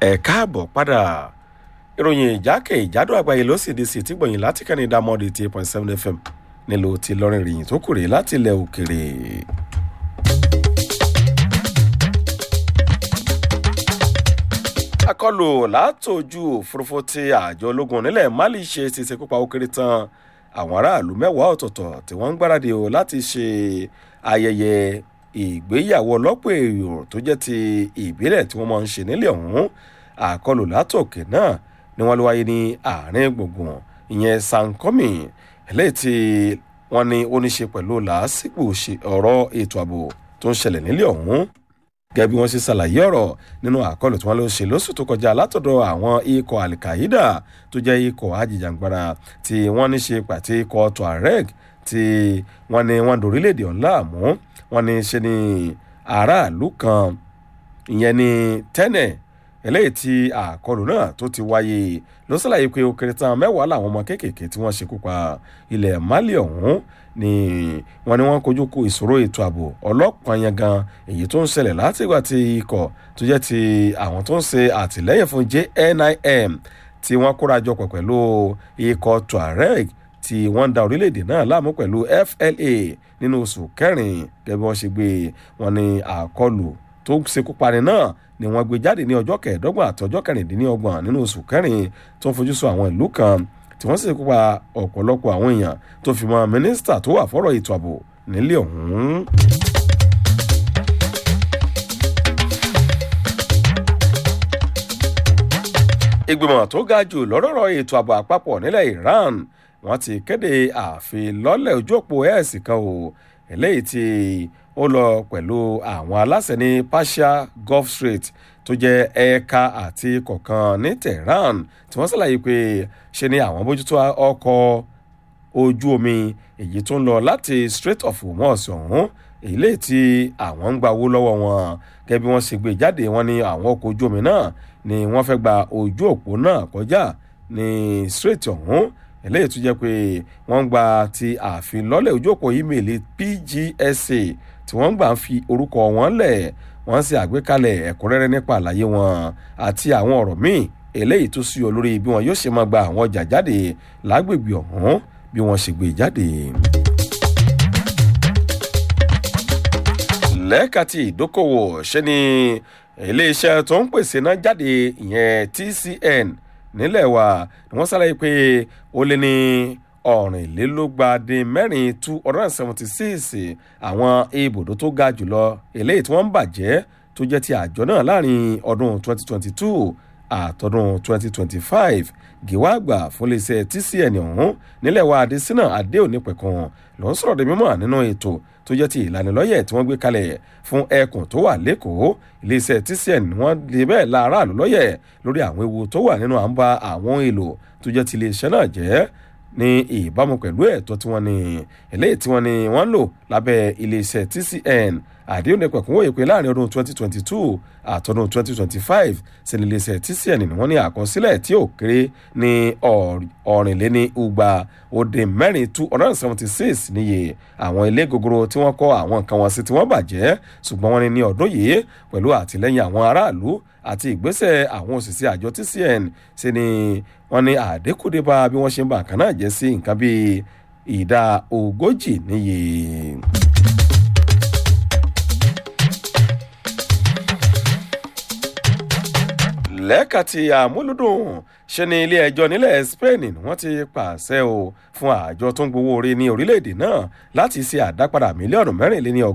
ẹ káàbọ̀ padà ìròyìn ìjákè ìjádò àgbáyé ló sì di sí tí gbọ̀yìn láti kẹ́ni dámọ́dé eight point seven fm nílò tí lọ́rin ìròyìn tó kùrè láti ilẹ̀ òkèrè. akọlù látòjú òfurufú tí àjọ ológun nílẹ̀ mali ṣe ti ṣekú pa ó kéré tán àwọn aráàlú mẹ́wàá ọ̀tọ̀ọ̀tọ̀ tí wọ́n ń gbáradì o láti ṣe ayẹyẹ ìgbéyàwó ọlọ́pọ̀ èrò tó jẹ́ ti ìbílẹ̀ tí wọ́n máa ń ṣe nílẹ̀ ọ̀hún àkọlù látòkè náà ni wọ́n ló wáyé ní àárín gbùngbùn ìyẹn sankomi eléyìí tí wọ́n ní ó ní ṣe pẹ̀lú làásìgbò ọ̀rọ̀ ètò ààbò tó ń ṣẹlẹ̀ nílẹ̀ ọ̀hún gẹ́gẹ́ bí wọ́n ṣe ṣàlàyé ọ̀rọ̀ nínú àkọlù tí wọ́n lọ ṣe lóṣù tó kọjá látọ̀dọ̀ àwọn ikọ̀ alikaida tó jẹ́ ikọ̀ ajìjàngbara tí wọ́n ní ṣe pàtí ikọ̀ tuareg tí wọ́n ní wọ́n dorílẹ̀-èdè ọ̀hún láàmú wọ́n ní ṣe ní aráàlú kan ìyẹn ní tẹ́nẹ̀ eléyìí tí àkọlù náà tó ti wáyé ló ṣàlàyé pé ó kéré tán mẹ́wàá làwọn ọmọ kéékèèké tí wọ́n ṣekú pa ilẹ̀ mali ọ̀hún ni wọ́n ní wọ́n kojú kó ìṣòro ètò ààbò ọlọ́pàá yẹn gan èyí tó ń ṣẹlẹ̀ látìgbà tí ikọ̀ tó jẹ́ ti àwọn tó ń ṣe àtìlẹ́yìn fún jnim tí wọ́n kóra jọpọ̀ pẹ̀lú ikọ̀ tuareg tí wọ́n ń da orílẹ̀-èdè náà láàmú pẹ̀lú fla nínú oṣù kẹrin gẹ́gẹ́ bí wọ́n ṣe gbé wọn ní àkọlù tó ṣekú pani náà ni wọ́n gbé jáde ní ọjọ́ kẹẹ̀ẹ́dọ́gbọ̀n àti ọjọ́ kẹrìndínlọ́gbọ̀n nínú oṣù kẹrin tó ń fojú sọ àwọn ìlú kan tí wọ́n sì kópa ọ̀pọ̀lọpọ̀ àwọn èèyàn tó fi mọ́ mínísítà tó wà fọ́rọ̀ ètò ààbò nílé ọ̀hún. ìgbìmọ̀ tó ga jù lọ́rọ̀rọ̀ ètò ààbò àpapọ̀ nílẹ̀ iran wọ́n ti kéde àfilọ́lẹ̀ ojú òpó ẹ̀sìn kan o eléyìí tí ó lọ pẹ̀lú àwọn aláṣẹ ní persia gulf strait tó jẹ́ ẹ̀ka àti kọ̀ọ̀kan ní tehran tí wọ́n ṣàlàyé pé ṣe ni àwọn bójútó ọkọ̀ ojú omi èyí tó ń lọ láti strait of hormuz ọ̀hún èyí lè tí àwọn ń gba owó lọ́wọ́ wọn gẹ́gẹ́ bí wọ́n ṣe gbé jáde wọn ní àwọn ọkọ̀ ojú omi náà ni wọ́n fẹ́ gba ojú òpó náà kọjá ní strait ọ̀hún eléyìí tó jẹ́ pé wọ́n ń gba ti àfilọ́lẹ̀ ojú òpó ímeèlì pgsa tí wọ́n ń gbà ń fi orúkọ wọn lẹ̀ wọ́n sì àgbékalẹ̀ ẹ̀kúnrẹ́rẹ́ nípa àlàyé wọn àti àwọn ọ̀rọ̀ míì eléyìí tó sí ọ lórí bí wọn yóò ṣe máa gba àwọn ọjà jáde lágbègbè ọ̀hún bí wọ́n ṣe gbé jáde. lẹ́ẹ̀ka ti ìdókòwò ṣe ni iléeṣẹ́ tó ń pèsè náà jáde ìyẹn tcn nílẹ̀ wa ni wọ́n ṣàlàyé pé ó lé ní ọ̀rìnlélógbàdín mẹ́rin two hundred and seventy six àwọn ibùdó tó ga jùlọ eléyìí tí wọ́n ń bàjẹ́ tó jẹ́ ti àjọ náà láàrin ọdún twenty twenty two àtọdún twenty twenty five gíwá àgbà fún iléeṣẹ́ tcn ọ̀hún nílẹ̀ wa adésínà adéòní pẹ̀kan ló ń sọ̀rọ̀ mímọ́ nínú ètò tó jẹ́ ti ìlanilọ́yẹ̀ tí wọ́n gbé kalẹ̀ fún ẹkùn tó wà lẹ́kọ̀ọ́ iléeṣẹ́ tcn wọ́n lè bẹ́ẹ̀ la aráàlú lọ́yẹ̀ lórí àwọn ewu tó wà nínú à ń ba àwọn èlò tó jẹ́ ti iléeṣẹ́ náà jẹ́ ní ìbámu pẹ̀lú ẹ̀tọ́ tí wọ́n ní eléyìí tí wọ́n ní wọ́n ń lò lábẹ́ iléeṣẹ́ tcn àdéhùn ní pẹ̀kúnwó ìpè láàrin ọdún 2022 àtọdún 2025 sí ní iléeṣẹ́ tcn ni wọ́n ní àkọsílẹ̀ tí ò kéré ní ọ̀rìnléní ugba òde mẹ́rin 276 níye àwọn ilé gogoro tí wọ́n kọ́ àwọn nǹkan wọn sí tí wọ́n bàjẹ́ ṣùgbọ́n wọ́n ní ní ọdún yìí pẹ̀lú àtìlẹ́yìn àwọn aráàlú àti ìgbésẹ̀ àwọn òṣìṣẹ́ àjọ tcn sí ni wọ́n ní àdékùdé bá bí wọ́n ṣe ń ba nǹkan náà jẹ́ sí nǹkan bíi ìdá ogójì níye. lẹ́ẹ̀ka ti àmúlùdùn ṣe ni ilé ẹjọ́ nílẹ̀ spain wọ́n ti pàṣẹ o fún àjọ tó ń gbowó orí ní orílẹ̀-èdè náà láti ṣe àdápadà mílíọ̀nù mẹ́rìnléní